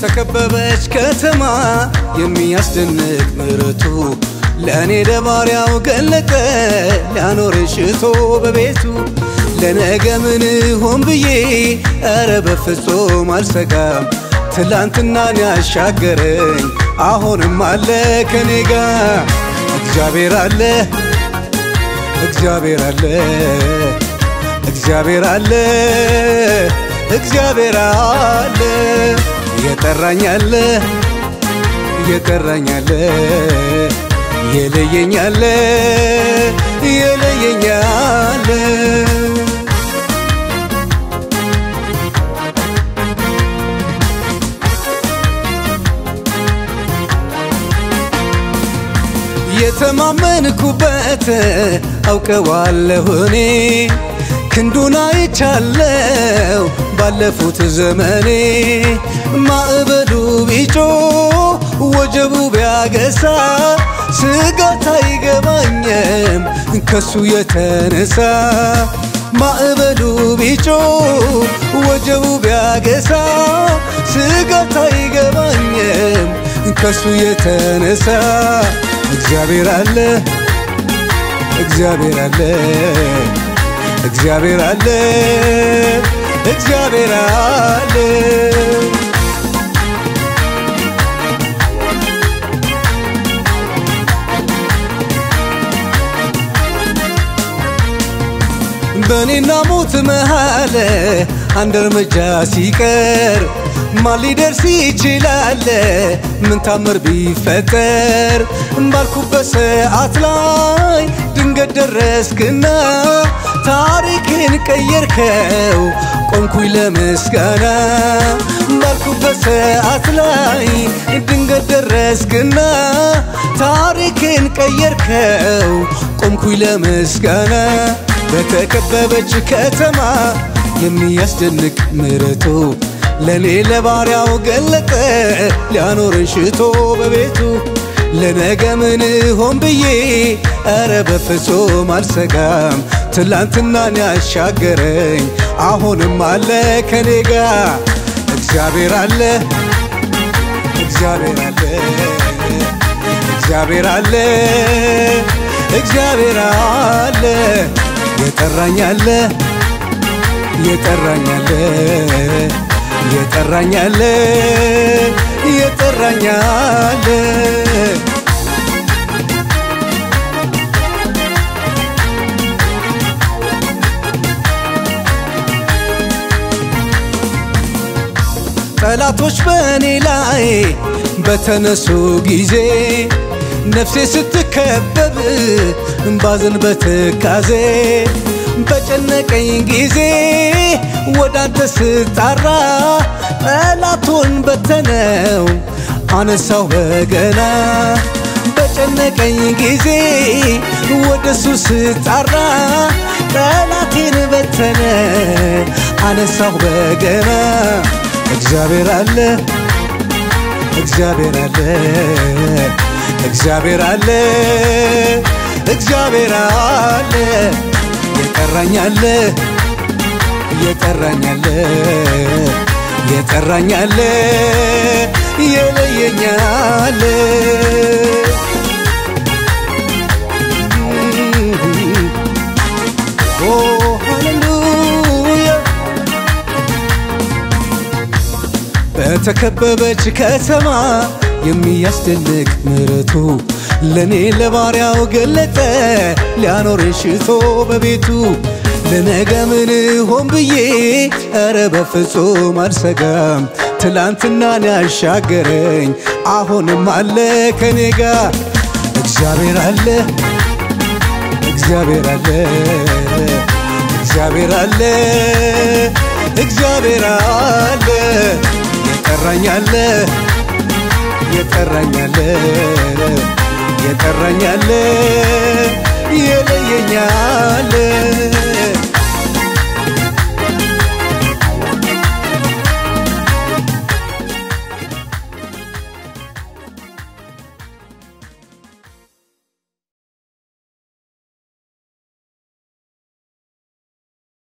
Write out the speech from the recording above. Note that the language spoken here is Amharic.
በተከበበች ከተማ የሚያስደንቅ ምሕረቱ ለእኔ ለባሪያው ገለጠ ሊያኖረኝ ሽቶ በቤቱ ለነገ ምን ሆን ብዬ ኧረ በፍጹም አልሰጋም ትላንትናን ያሻገረኝ አሁንም አለ ከኔ ጋር እግዚአብሔር አለ እግዚአብሔር አለ እግዚአብሔር አለ እግዚአብሔር አለ የጠራኝ አለ የጠራኝ አለ የለየኝ አለ የለየኝ አለ የተማመንኩበት አውቀዋለሁ እኔ ክንዱን አይቻለው ባለፉት ዘመኔ ማዕበሉ ቢጮ ወጀቡ ቢያገሳ ስጋት አይገባኝም ከሱ የተነሳ ማዕበሉ ቢጮ ወጀቡ ቢያገሳ ስጋት አይገባኝም ከሱ የተነሳ እግዚአብሔር አለ እግዚአብሔር አለ እግዚአብሔር አለ እግዚአብሔር አለ በእኔና ሞት መሃል አንድ እርምጃ ሲቀር ማን ሊደርስ ይችላል? ምን ታምር ቢፈጠር ባልኩበት ሰዓት ላይ ድንገት ደረስክና ታሪክን ቀየርከው ቆንኩኝ ለምስጋና ባልኩበት ሰዓት ላይ ድንገት ደረስክና ታሪክን ቀየርከው ቆምኩኝ ለምስጋና በተከበበች ከተማ የሚያስደንቅ ምሕረቱ ለእኔ ለባሪያው ገለጠ ሊያኖረኝ ሽቶ በቤቱ ለነገ ምን ሆን ብዬ ኧረ በፍጹም አልሰጋም ትላንትናን ያሻገረኝ አሁንም አለ ከኔ ጋር እግዚአብሔር አለ እግዚአብሔር አለ እግዚአብሔር አለ እግዚአብሔር አለ የጠራኝ አለ የጠራኝ አለ የጠራኝ አለ የጠራኝ አለ ጠላቶች በእኔ ላይ በተነሱ ጊዜ ነፍሴ ስትከበብ ባዝን በትካዜ በጨነቀኝ ጊዜ ወዳንተ ስጣራ ጠላቱን በተነው አነሳው በገና በጨነቀኝ ጊዜ ወደሱ ስጣራ ጠላቴን በተነ አነሳው በገና እግዚአብሔር አለ እግዚአብሔር አለ እግዚአብሔር አለ እግዚአብሔር አለ የጠራኝ አለ የጠራኝ አለ የጠራኝ አለ የለየኝ አለ ኦ ሃሌሉያ በተከበበች ከተማ የሚያስደንቅ ምሕረቱ ለእኔ ለባሪያው ገለጠ ሊያኖረኝ ሽቶ በቤቱ ለነገ ምን ሆን ብዬ ኧረ በፍጹም አልሰጋም ትላንትናን ያሻገረኝ አሁንም አለ ከኔ ጋር እግዚአብሔር አለ እግዚአብሔር አለ እግዚአብሔር አለ እግዚአብሔር አለ የጠራኝ አለ የጠራኝ አለ የጠራኝ አለ የለየኝ አለ